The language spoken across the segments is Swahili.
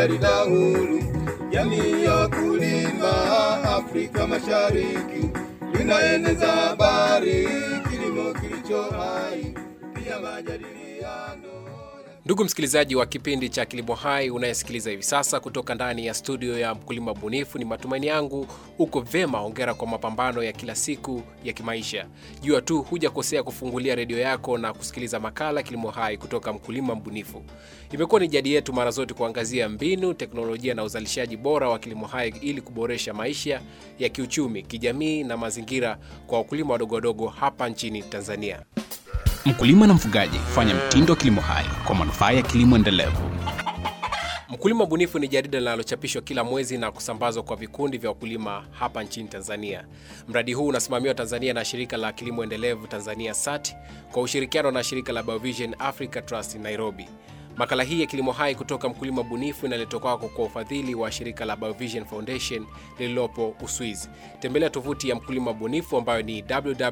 jarida huru, jamii ya kulima Afrika Mashariki linaeneza habari, kilimo kilicho hai, pia majadiliano Ndugu msikilizaji wa kipindi cha Kilimo Hai unayesikiliza hivi sasa kutoka ndani ya studio ya Mkulima Bunifu, ni matumaini yangu uko vema. Hongera kwa mapambano ya kila siku ya kimaisha. Jua tu hujakosea kufungulia redio yako na kusikiliza makala Kilimo Hai kutoka Mkulima Mbunifu. Imekuwa ni jadi yetu mara zote kuangazia mbinu, teknolojia na uzalishaji bora wa kilimo hai ili kuboresha maisha ya kiuchumi, kijamii na mazingira kwa wakulima wadogo wadogo hapa nchini Tanzania. Mkulima na mfugaji, fanya mtindo wa kilimo hai kwa manufaa ya kilimo endelevu. Mkulima Bunifu ni jarida linalochapishwa kila mwezi na kusambazwa kwa vikundi vya wakulima hapa nchini Tanzania. Mradi huu unasimamiwa Tanzania na shirika la kilimo endelevu Tanzania SAT kwa ushirikiano na shirika la Biovision Africa Trust Nairobi. Makala hii ya kilimo hai kutoka Mkulima Bunifu inaletwa kwako kwa ufadhili wa shirika la Biovision Foundation lililopo Uswizi. Tembelea tovuti ya Mkulima Bunifu ambayo ni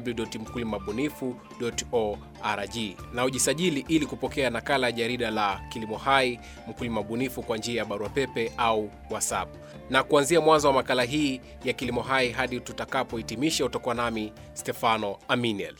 www.mkulimabunifu.org na ujisajili ili kupokea nakala ya jarida la kilimo hai Mkulima Bunifu kwa njia ya barua pepe au WhatsApp. Na kuanzia mwanzo wa makala hii ya kilimo hai hadi tutakapohitimisha, utakuwa nami Stefano Aminiel.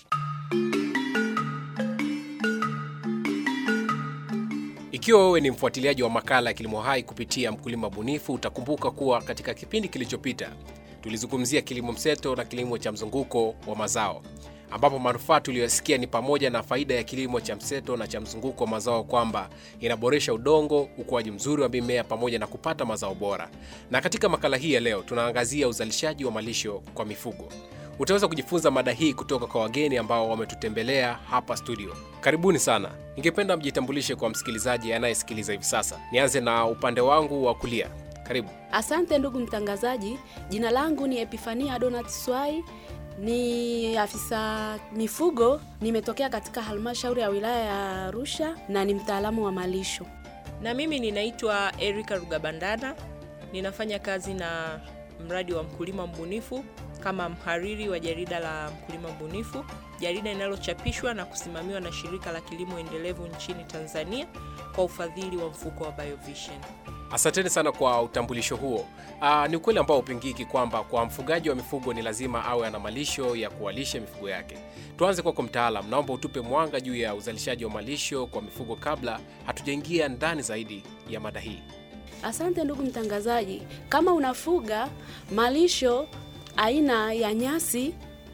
Ikiwa wewe ni mfuatiliaji wa makala ya kilimo hai kupitia Mkulima Bunifu, utakumbuka kuwa katika kipindi kilichopita tulizungumzia kilimo mseto na kilimo cha mzunguko wa mazao, ambapo manufaa tuliyosikia ni pamoja na faida ya kilimo cha mseto na cha mzunguko wa mazao, kwamba inaboresha udongo, ukuaji mzuri wa mimea pamoja na kupata mazao bora. Na katika makala hii ya leo tunaangazia uzalishaji wa malisho kwa mifugo. Utaweza kujifunza mada hii kutoka kwa wageni ambao wametutembelea hapa studio. Karibuni sana. Ningependa mjitambulishe kwa msikilizaji anayesikiliza hivi sasa. Nianze na upande wangu wa kulia. Karibu. Asante ndugu mtangazaji, jina langu ni Epifania Donat Swai, ni afisa mifugo, nimetokea katika halmashauri ya wilaya ya Arusha na ni mtaalamu wa malisho. Na mimi ninaitwa Erika Rugabandana, ninafanya kazi na mradi wa Mkulima Mbunifu kama mhariri wa jarida la Mkulima Mbunifu, jarida linalochapishwa na kusimamiwa na shirika la kilimo endelevu nchini Tanzania kwa ufadhili wa mfuko wa Biovision. Asanteni sana kwa utambulisho huo. Aa, ni ukweli ambao upingiki kwamba kwa mfugaji wa mifugo ni lazima awe ana malisho ya kuwalisha mifugo yake. Tuanze kwako mtaalam, naomba utupe mwanga juu ya uzalishaji wa malisho kwa mifugo kabla hatujaingia ndani zaidi ya mada hii. Asante ndugu mtangazaji, kama unafuga malisho aina ya nyasi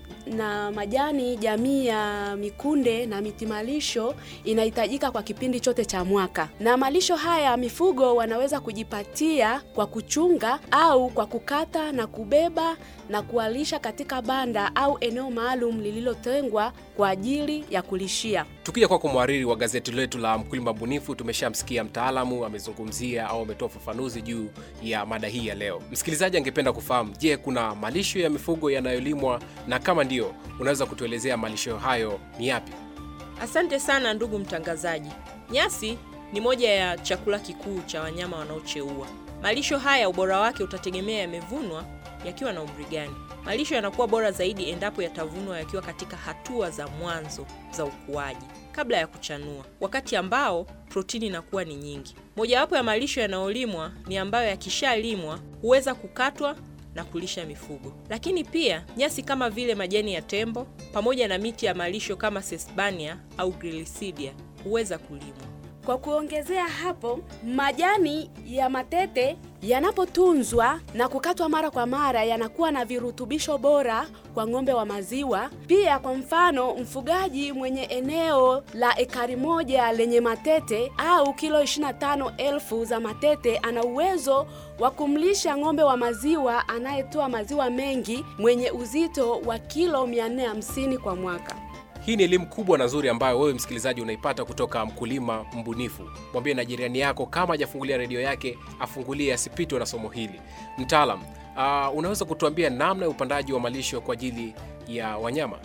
na majani jamii ya mikunde na miti malisho inahitajika kwa kipindi chote cha mwaka, na malisho haya mifugo wanaweza kujipatia kwa kuchunga au kwa kukata na kubeba na kuwalisha katika banda au eneo maalum lililotengwa kwa ajili ya kulishia. Tukija kwako mhariri wa gazeti letu la Mkulima Bunifu, tumeshamsikia mtaalamu amezungumzia au ametoa ufafanuzi juu ya mada hii ya leo. Msikilizaji angependa kufahamu, je, kuna malisho ya mifugo yanayolimwa, na kama ndiyo, unaweza kutuelezea malisho hayo ni yapi? Asante sana ndugu mtangazaji. Nyasi ni moja ya chakula kikuu cha wanyama wanaocheua. Malisho haya ubora wake utategemea yamevunwa yakiwa na umri gani. Malisho yanakuwa bora zaidi endapo yatavunwa yakiwa katika hatua za mwanzo za ukuaji kabla ya kuchanua, wakati ambao protini inakuwa ni nyingi. Mojawapo ya malisho yanayolimwa ni ambayo yakishalimwa huweza kukatwa na kulisha mifugo. Lakini pia nyasi kama vile majani ya tembo pamoja na miti ya malisho kama sesbania au grilisidia huweza kulimwa. Kwa kuongezea hapo, majani ya matete yanapotunzwa na kukatwa mara kwa mara yanakuwa na virutubisho bora kwa ng'ombe wa maziwa. Pia kwa mfano, mfugaji mwenye eneo la ekari moja lenye matete au kilo 25 elfu za matete ana uwezo wa kumlisha ng'ombe wa maziwa anayetoa maziwa mengi mwenye uzito wa kilo 450 kwa mwaka. Hii ni elimu kubwa na nzuri ambayo wewe msikilizaji unaipata kutoka Mkulima Mbunifu. Mwambie na jirani yako kama hajafungulia redio yake afungulie, asipitwe na somo hili. Mtaalam, uh, unaweza kutuambia namna ya upandaji wa malisho kwa ajili ya wanyama?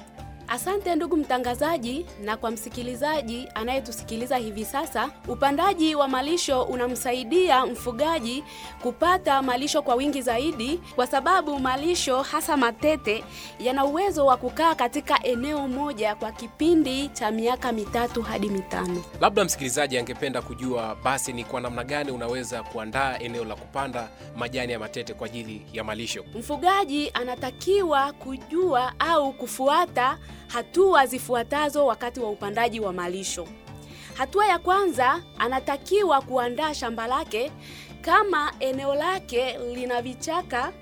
Asante ndugu mtangazaji, na kwa msikilizaji anayetusikiliza hivi sasa, upandaji wa malisho unamsaidia mfugaji kupata malisho kwa wingi zaidi, kwa sababu malisho hasa matete yana uwezo wa kukaa katika eneo moja kwa kipindi cha miaka mitatu hadi mitano. Labda msikilizaji angependa kujua basi ni kwa namna gani unaweza kuandaa eneo la kupanda majani ya matete kwa ajili ya malisho. Mfugaji anatakiwa kujua au kufuata hatua zifuatazo wakati wa upandaji wa malisho. Hatua ya kwanza, anatakiwa kuandaa shamba lake. Kama eneo lake lina vichaka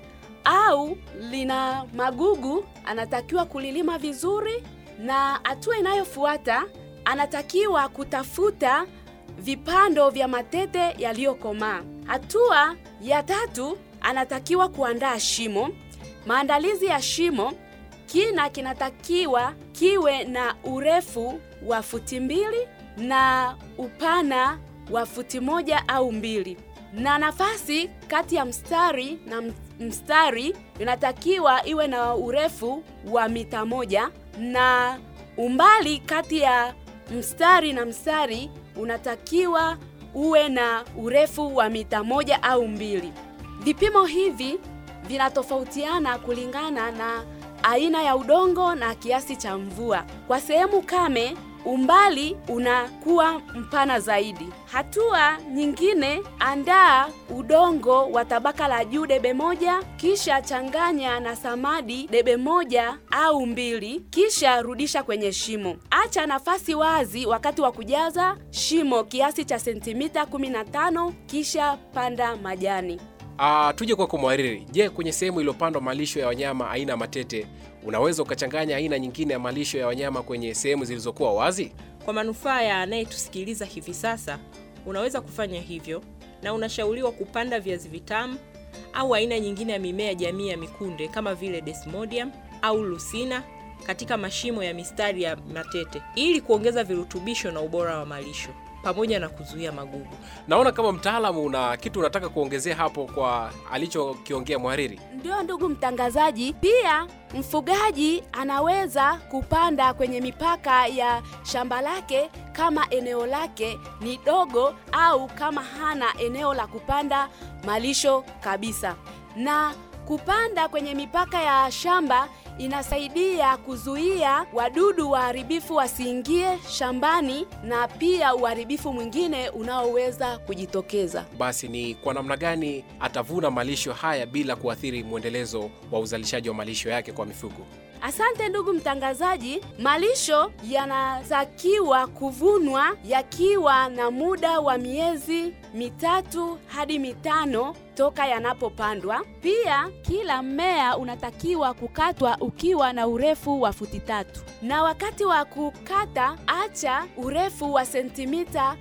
au lina magugu, anatakiwa kulilima vizuri, na hatua inayofuata, anatakiwa kutafuta vipando vya matete yaliyokomaa. Hatua ya tatu, anatakiwa kuandaa shimo. Maandalizi ya shimo, kina kinatakiwa kiwe na urefu wa futi mbili na upana wa futi moja au mbili, na nafasi kati ya mstari na mstari inatakiwa iwe na urefu wa mita moja na umbali kati ya mstari na mstari unatakiwa uwe na urefu wa mita moja au mbili. Vipimo hivi vinatofautiana kulingana na aina ya udongo na kiasi cha mvua. Kwa sehemu kame, umbali unakuwa mpana zaidi. Hatua nyingine, andaa udongo wa tabaka la juu debe moja, kisha changanya na samadi debe moja au mbili, kisha rudisha kwenye shimo. Acha nafasi wazi wakati wa kujaza shimo kiasi cha sentimita 15, kisha panda majani. Uh, tuje kwako mwariri. Je, kwenye sehemu iliyopandwa malisho ya wanyama aina ya matete unaweza ukachanganya aina nyingine ya malisho ya wanyama kwenye sehemu zilizokuwa wazi? Kwa manufaa ya anayetusikiliza hivi sasa, unaweza kufanya hivyo na unashauriwa kupanda viazi vitamu au aina nyingine ya mimea jamii ya mikunde kama vile desmodium au lucina katika mashimo ya mistari ya matete ili kuongeza virutubisho na ubora wa malisho pamoja na kuzuia magugu. Naona kama mtaalamu una kitu unataka kuongezea hapo kwa alichokiongea mhariri. Ndio ndugu mtangazaji, pia mfugaji anaweza kupanda kwenye mipaka ya shamba lake kama eneo lake ni dogo au kama hana eneo la kupanda malisho kabisa. Na kupanda kwenye mipaka ya shamba inasaidia kuzuia wadudu waharibifu wasiingie shambani na pia uharibifu mwingine unaoweza kujitokeza. Basi ni kwa namna gani atavuna malisho haya bila kuathiri mwendelezo wa uzalishaji wa malisho yake kwa mifugo? Asante ndugu mtangazaji. Malisho yanatakiwa kuvunwa yakiwa na muda wa miezi mitatu hadi mitano toka yanapopandwa. Pia kila mmea unatakiwa kukatwa ukiwa na urefu wa futi tatu, na wakati wa kukata acha urefu wa sentimita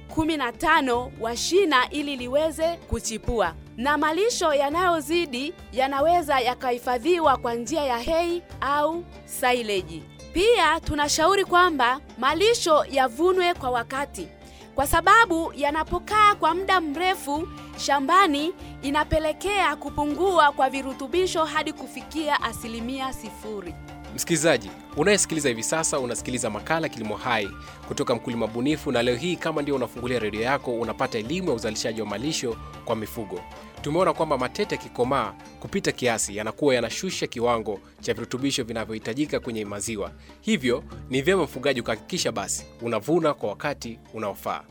15 wa shina ili liweze kuchipua na malisho yanayozidi yanaweza yakahifadhiwa kwa njia ya hay au silage. Pia tunashauri kwamba malisho yavunwe kwa wakati, kwa sababu yanapokaa kwa muda mrefu shambani inapelekea kupungua kwa virutubisho hadi kufikia asilimia sifuri. Msikilizaji unayesikiliza hivi sasa, unasikiliza makala Kilimo Hai kutoka Mkulima Bunifu, na leo hii kama ndio unafungulia redio yako, unapata elimu ya uzalishaji wa malisho kwa mifugo. Tumeona kwamba matete yakikomaa kupita kiasi yanakuwa yanashusha kiwango cha virutubisho vinavyohitajika kwenye maziwa, hivyo ni vyema mfugaji ukahakikisha basi unavuna kwa wakati unaofaa.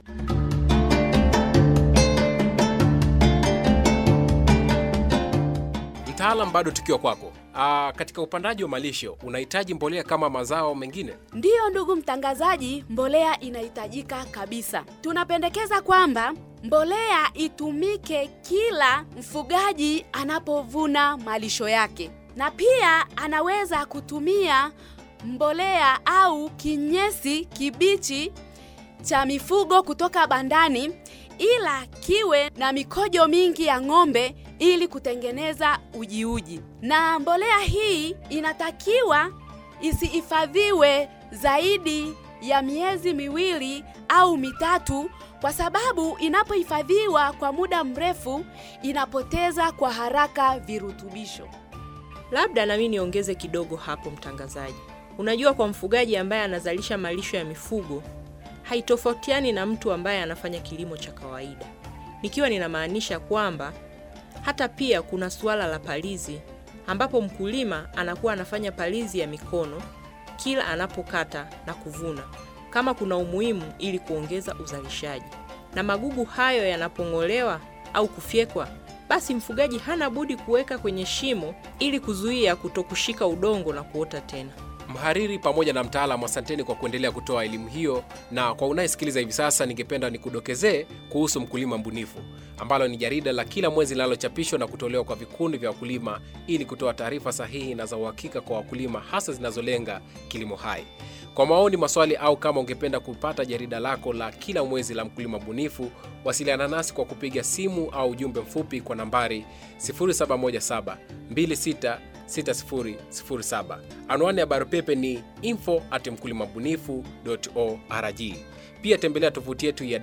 Mtaalam, bado tukiwa kwako. Aa, katika upandaji wa malisho unahitaji mbolea kama mazao mengine? Ndiyo ndugu mtangazaji, mbolea inahitajika kabisa. Tunapendekeza kwamba mbolea itumike kila mfugaji anapovuna malisho yake, na pia anaweza kutumia mbolea au kinyesi kibichi cha mifugo kutoka bandani, ila kiwe na mikojo mingi ya ng'ombe ili kutengeneza ujiuji. Na mbolea hii inatakiwa isihifadhiwe zaidi ya miezi miwili au mitatu, kwa sababu inapohifadhiwa kwa muda mrefu inapoteza kwa haraka virutubisho. Labda nami niongeze kidogo hapo, mtangazaji. Unajua, kwa mfugaji ambaye anazalisha malisho ya mifugo haitofautiani na mtu ambaye anafanya kilimo cha kawaida, nikiwa ninamaanisha kwamba hata pia kuna suala la palizi, ambapo mkulima anakuwa anafanya palizi ya mikono kila anapokata na kuvuna, kama kuna umuhimu ili kuongeza uzalishaji. Na magugu hayo yanapong'olewa au kufyekwa, basi mfugaji hana budi kuweka kwenye shimo ili kuzuia kutokushika udongo na kuota tena. Mhariri pamoja na mtaalamu, asanteni kwa kuendelea kutoa elimu hiyo. Na kwa unayesikiliza hivi sasa, ningependa nikudokezee kuhusu Mkulima Mbunifu, ambalo ni jarida la kila mwezi linalochapishwa na kutolewa kwa vikundi vya wakulima ili kutoa taarifa sahihi na za uhakika kwa wakulima, hasa zinazolenga kilimo hai. Kwa maoni, maswali au kama ungependa kupata jarida lako la kila mwezi la Mkulima Mbunifu, wasiliana nasi kwa kupiga simu au ujumbe mfupi kwa nambari 0717 26 6007. Anwani ya barua pepe ni info at mkulimabunifu.org. Pia tembelea tovuti yetu ya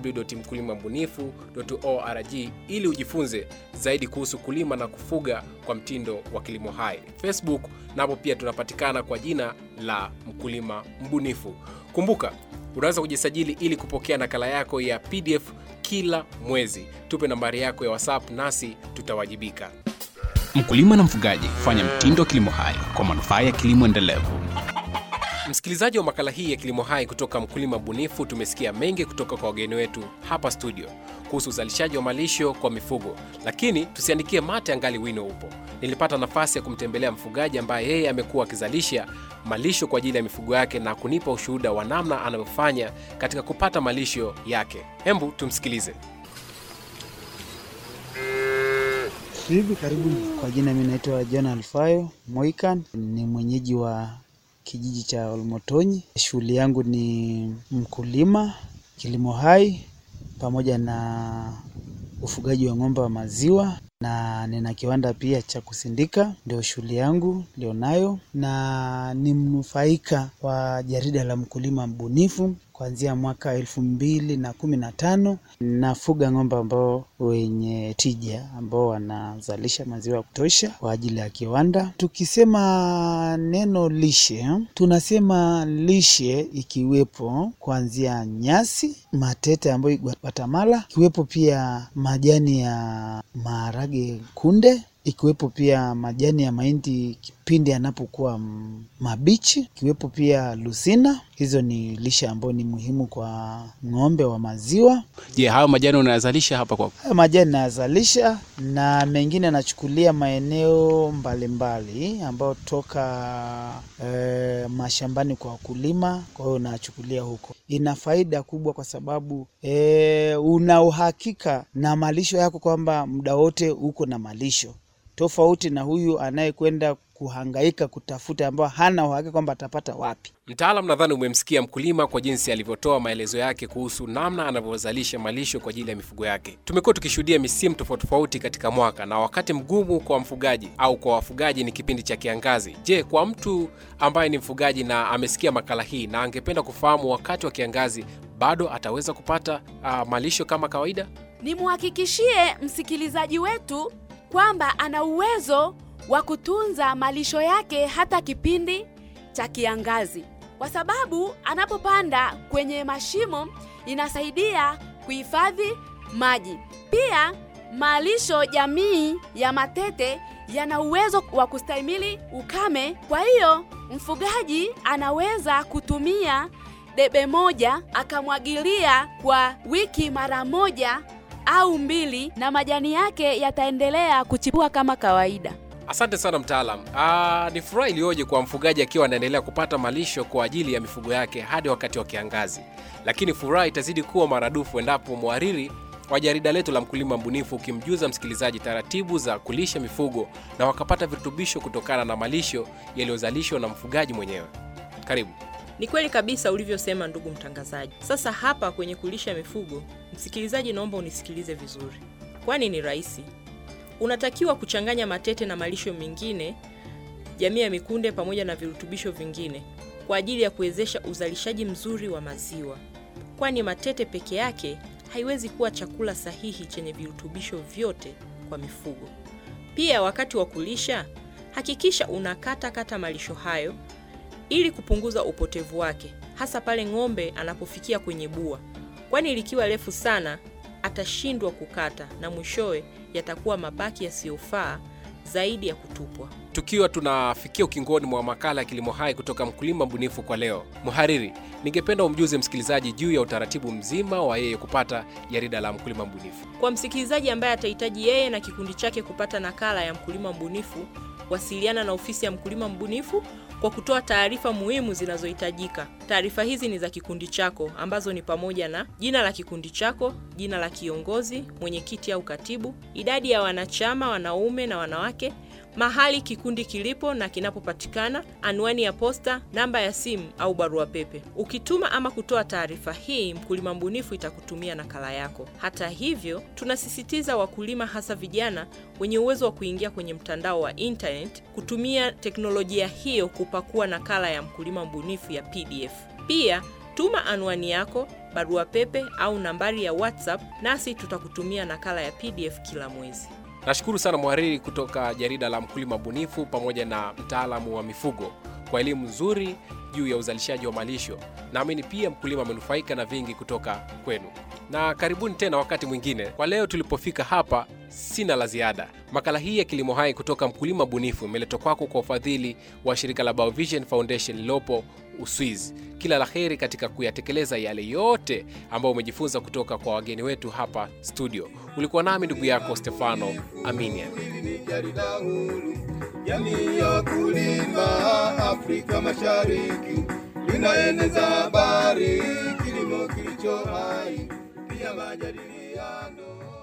www.mkulimabunifu.org ili ujifunze zaidi kuhusu kulima na kufuga kwa mtindo wa kilimo hai. Facebook napo pia tunapatikana kwa jina la Mkulima Mbunifu. Kumbuka, unaweza kujisajili ili kupokea nakala yako ya PDF kila mwezi. Tupe nambari yako ya WhatsApp nasi tutawajibika. Mkulima na mfugaji, fanya mtindo wa kilimo hai kwa manufaa ya kilimo endelevu. Msikilizaji wa makala hii ya Kilimo Hai kutoka Mkulima Bunifu, tumesikia mengi kutoka kwa wageni wetu hapa studio kuhusu uzalishaji wa malisho kwa mifugo, lakini tusiandikie mate angali wino upo. Nilipata nafasi ya kumtembelea mfugaji ambaye yeye amekuwa akizalisha malisho kwa ajili ya mifugo yake na kunipa ushuhuda wa namna anavyofanya katika kupata malisho yake. Hembu tumsikilize. Hivi karibuni. Kwa jina mimi naitwa John Alfayo Moikan, ni mwenyeji wa kijiji cha Olmotonyi. Shughuli yangu ni mkulima, kilimo hai pamoja na ufugaji wa ng'ombe wa maziwa na nina kiwanda pia cha kusindika, ndio shughuli yangu nilionayo, na ni mnufaika wa jarida la Mkulima Mbunifu kuanzia mwaka elfu mbili na kumi na tano. Nafuga ng'ombe ambao wenye tija ambao wanazalisha maziwa ya kutosha kwa ajili ya kiwanda. Tukisema neno lishe, tunasema lishe ikiwepo kuanzia nyasi, matete ambayo Guatemala, ikiwepo pia majani ya maharage kunde ikiwepo pia majani ya mahindi kipindi yanapokuwa mabichi, ikiwepo pia lusina. Hizo ni lishe ambayo ni muhimu kwa ng'ombe wa maziwa. Je, hayo majani unayazalisha hapa kwako? Haya majani nayazalisha na mengine yanachukulia maeneo mbalimbali ambayo toka e, mashambani kwa wakulima, kwa hiyo nachukulia huko. Ina faida kubwa kwa sababu e, una uhakika na malisho yako kwamba muda wote uko na malisho tofauti na huyu anayekwenda kuhangaika kutafuta ambao hana uhakika kwamba atapata wapi. Mtaalam, nadhani umemsikia mkulima kwa jinsi alivyotoa maelezo yake kuhusu namna anavyozalisha malisho kwa ajili ya mifugo yake. Tumekuwa tukishuhudia misimu tofauti tofauti katika mwaka, na wakati mgumu kwa mfugaji au kwa wafugaji ni kipindi cha kiangazi. Je, kwa mtu ambaye ni mfugaji na amesikia makala hii na angependa kufahamu wakati wa kiangazi bado ataweza kupata uh, malisho kama kawaida? Nimhakikishie msikilizaji wetu kwamba ana uwezo wa kutunza malisho yake hata kipindi cha kiangazi, kwa sababu anapopanda kwenye mashimo inasaidia kuhifadhi maji. Pia malisho jamii ya matete yana uwezo wa kustahimili ukame. Kwa hiyo mfugaji anaweza kutumia debe moja akamwagilia kwa wiki mara moja au mbili na majani yake yataendelea kuchipua kama kawaida. Asante sana mtaalam. Ah, ni furaha iliyoje kwa mfugaji akiwa anaendelea kupata malisho kwa ajili ya mifugo yake hadi wakati wa kiangazi, lakini furaha itazidi kuwa maradufu endapo mhariri wa jarida letu la Mkulima Mbunifu ukimjuza msikilizaji taratibu za kulisha mifugo na wakapata virutubisho kutokana na malisho yaliyozalishwa na mfugaji mwenyewe. Karibu. Ni kweli kabisa ulivyosema ndugu mtangazaji. Sasa hapa kwenye kulisha mifugo, msikilizaji, naomba unisikilize vizuri, kwani ni rahisi. Unatakiwa kuchanganya matete na malisho mengine, jamii ya mikunde pamoja na virutubisho vingine kwa ajili ya kuwezesha uzalishaji mzuri wa maziwa, kwani matete peke yake haiwezi kuwa chakula sahihi chenye virutubisho vyote kwa mifugo. Pia wakati wa kulisha, hakikisha unakata kata malisho hayo ili kupunguza upotevu wake, hasa pale ng'ombe anapofikia kwenye bua, kwani likiwa refu sana atashindwa kukata na mwishowe yatakuwa mabaki yasiyofaa zaidi ya kutupwa. Tukiwa tunafikia ukingoni mwa makala ya Kilimo Hai kutoka Mkulima Mbunifu kwa leo, mhariri, ningependa umjuze msikilizaji juu ya utaratibu mzima wa yeye kupata jarida la Mkulima Mbunifu. Kwa msikilizaji ambaye atahitaji yeye na kikundi chake kupata nakala ya Mkulima Mbunifu, wasiliana na ofisi ya Mkulima Mbunifu kwa kutoa taarifa muhimu zinazohitajika. Taarifa hizi ni za kikundi chako ambazo ni pamoja na jina la kikundi chako, jina la kiongozi, mwenyekiti au katibu, idadi ya wanachama wanaume na wanawake, mahali kikundi kilipo na kinapopatikana, anwani ya posta, namba ya simu au barua pepe. Ukituma ama kutoa taarifa hii, Mkulima Mbunifu itakutumia nakala yako. Hata hivyo, tunasisitiza wakulima, hasa vijana wenye uwezo wa kuingia kwenye mtandao wa internet, kutumia teknolojia hiyo kupakua nakala ya Mkulima Mbunifu ya PDF. Pia tuma anwani yako, barua pepe au nambari ya WhatsApp, nasi tutakutumia nakala ya PDF kila mwezi. Nashukuru sana mhariri kutoka jarida la Mkulima Bunifu pamoja na mtaalamu wa mifugo kwa elimu nzuri juu ya uzalishaji wa malisho. Naamini pia mkulima amenufaika na vingi kutoka kwenu, na karibuni tena wakati mwingine. Kwa leo tulipofika hapa, sina la ziada. Makala hii ya Kilimo Hai kutoka Mkulima Bunifu imeletwa kwako kwa ufadhili wa shirika la Biovision Foundation lililopo Uswizi. Kila la heri katika kuyatekeleza yale yote ambayo umejifunza kutoka kwa wageni wetu hapa studio. Ulikuwa nami ndugu yako Stefano Aminia. Hili ni jarida huru, jamii ya kulima Afrika Mashariki, linaeneza habari, kilimo kilicho hai, pia majadiliano